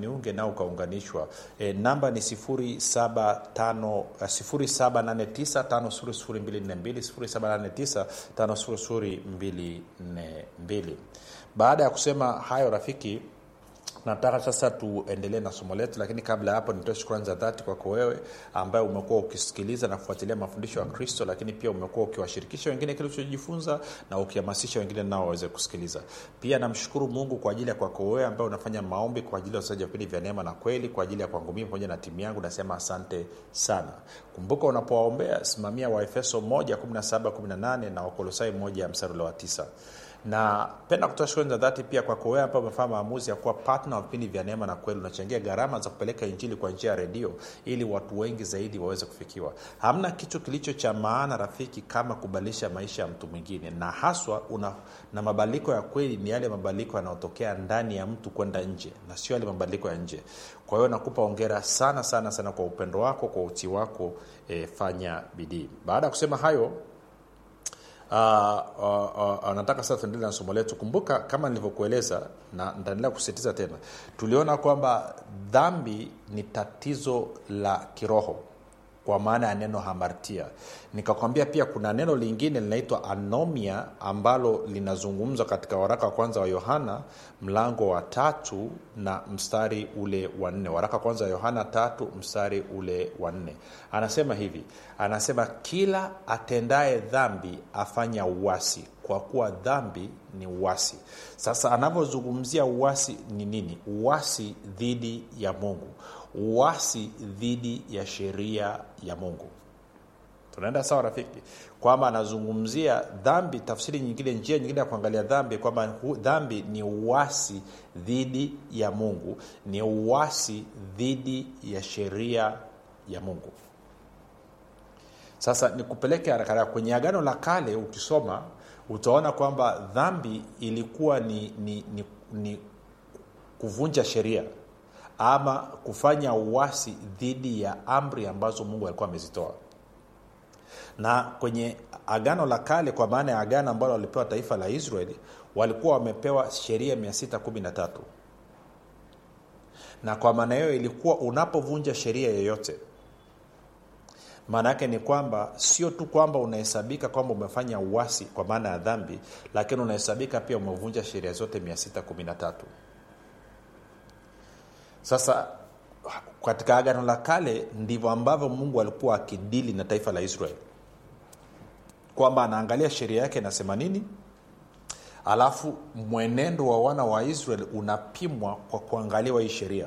niunge nao ukaunganishwa e, namba ni 785 789 5242 baada ya kusema hayo rafiki nataka sasa tuendelee na somo letu lakini kabla ya hapo nitoe shukrani za dhati kwako wewe ambaye umekuwa ukisikiliza na kufuatilia mafundisho ya kristo lakini pia umekuwa ukiwashirikisha wengine kile ulichojifunza na ukihamasisha wengine nao waweze kusikiliza pia namshukuru mungu kwa ajili ya kwako wewe ambaye unafanya maombi kwa ajili ya usaji wa vipindi vya neema na kweli kwa ajili ya kwangu mii pamoja na timu yangu nasema asante sana kumbuka unapowaombea simamia waefeso 1 17 18 na wakolosai 1 mstari ule wa 9 na penda kutoa shukrani za dhati pia kwako wewe ambao umefanya maamuzi ya kuwa patna wa vipindi vya neema na kweli unachangia gharama za kupeleka injili kwa njia ya redio ili watu wengi zaidi waweze kufikiwa hamna kitu kilicho cha maana rafiki kama kubadilisha maisha ya mtu mwingine na haswa una, na mabadiliko ya kweli ni yale mabadiliko yanayotokea ndani ya mtu kwenda nje na sio yale mabadiliko ya nje kwa hiyo nakupa ongera sana sana sana kwa upendo wako kwa utii wako e, fanya bidii baada ya kusema hayo Uh, uh, uh, nataka sasa tuendelee na somo letu kumbuka kama nilivyokueleza na nitaendelea kusisitiza tena tuliona kwamba dhambi ni tatizo la kiroho kwa maana ya neno hamartia nikakwambia pia kuna neno lingine linaitwa anomia ambalo linazungumzwa katika waraka wa kwanza wa yohana mlango wa tatu na mstari ule wa nne waraka wa kwanza wa yohana tatu mstari ule wa nne anasema hivi anasema kila atendaye dhambi afanya uwasi kwa kuwa dhambi ni uwasi sasa anavyozungumzia uwasi ni nini uwasi dhidi ya mungu uwasi dhidi ya sheria ya mungu tunaenda sawa rafiki kwamba anazungumzia dhambi tafsiri nyingine njia nyingine ya kuangalia dhambi kwamba dhambi ni uwasi dhidi ya mungu ni uwasi dhidi ya sheria ya mungu sasa nikupeleke haraka kwenye agano la kale ukisoma utaona kwamba dhambi ilikuwa ni, ni, ni, ni kuvunja sheria ama kufanya uwasi dhidi ya amri ambazo mungu alikuwa amezitoa na kwenye agano la kale kwa maana ya agano ambalo walipewa taifa la israeli walikuwa wamepewa sheria 613 na kwa maana hiyo ilikuwa unapovunja sheria yoyote maana yake ni kwamba sio tu kwamba unahesabika kwamba umefanya uwasi kwa maana ya dhambi lakini unahesabika pia umevunja sheria zote 613 sasa katika agano la kale ndivyo ambavyo mungu alikuwa akidili na taifa la israeli kwamba anaangalia sheria yake inasema nini alafu mwenendo wa wana wa israeli unapimwa kwa kuangaliwa hii sheria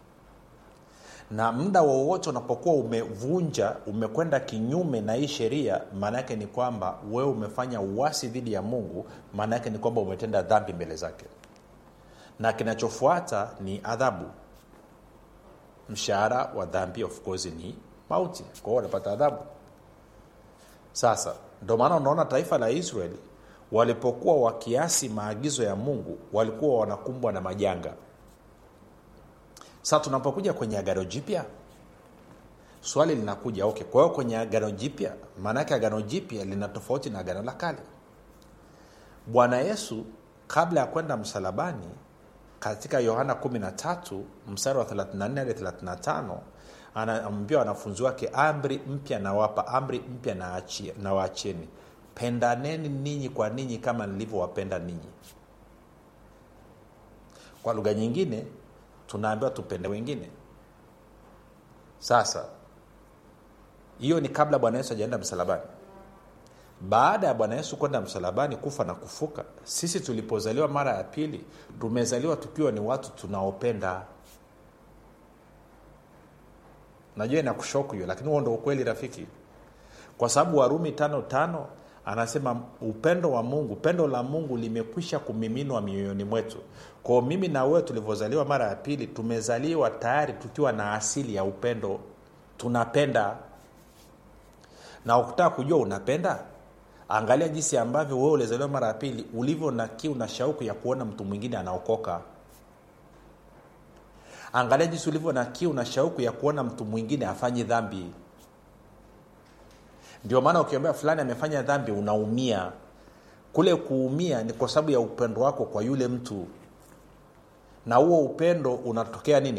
na muda wowote unapokuwa umevunja umekwenda kinyume na hii sheria maana yake ni kwamba wewe umefanya uwasi dhidi ya mungu maana yake ni kwamba umetenda dhambi mbele zake na kinachofuata ni adhabu mshahara wa dhambi of course ni mauti kwao wanapata adhabu sasa ndio maana unaona taifa la israeli walipokuwa wakiasi maagizo ya mungu walikuwa wanakumbwa na majanga sasa tunapokuja kwenye agano jipya swali linakuja okay kwa hiyo kwenye agano jipya maanaake agano jipya lina tofauti na agano la kale bwana yesu kabla ya kwenda msalabani katika yohana 13 mstari wa 34 hadi 35 anaambia wanafunzi wake amri mpya nawapa amri mpya nawaachieni pendaneni ninyi kwa ninyi kama nilivyowapenda ninyi kwa lugha nyingine tunaambiwa tupende wengine sasa hiyo ni kabla bwana yesu ajaenda msalabani baada ya bwana yesu kwenda msalabani kufa na kufuka sisi tulipozaliwa mara ya pili tumezaliwa tukiwa ni watu tunaopenda najua inakushoku hiyo lakini huo ndo ukweli rafiki kwa sababu warumi tano tano anasema upendo wa mungu pendo la mungu limekwisha kumiminwa mioyoni mwetu kwao mimi na wewe tulivyozaliwa mara ya pili tumezaliwa tayari tukiwa na asili ya upendo tunapenda na ukitaka kujua unapenda angalia jinsi ambavyo wewe ulizaliwa mara ya pili ulivyo na kiu na shauku ya kuona mtu mwingine anaokoka angalia jinsi ulivyo na kiu na shauku ya kuona mtu mwingine afanyi dhambi ndio maana ukiombea fulani amefanya dhambi unaumia kule kuumia ni kwa sababu ya upendo wako kwa yule mtu na huo upendo unatokea nini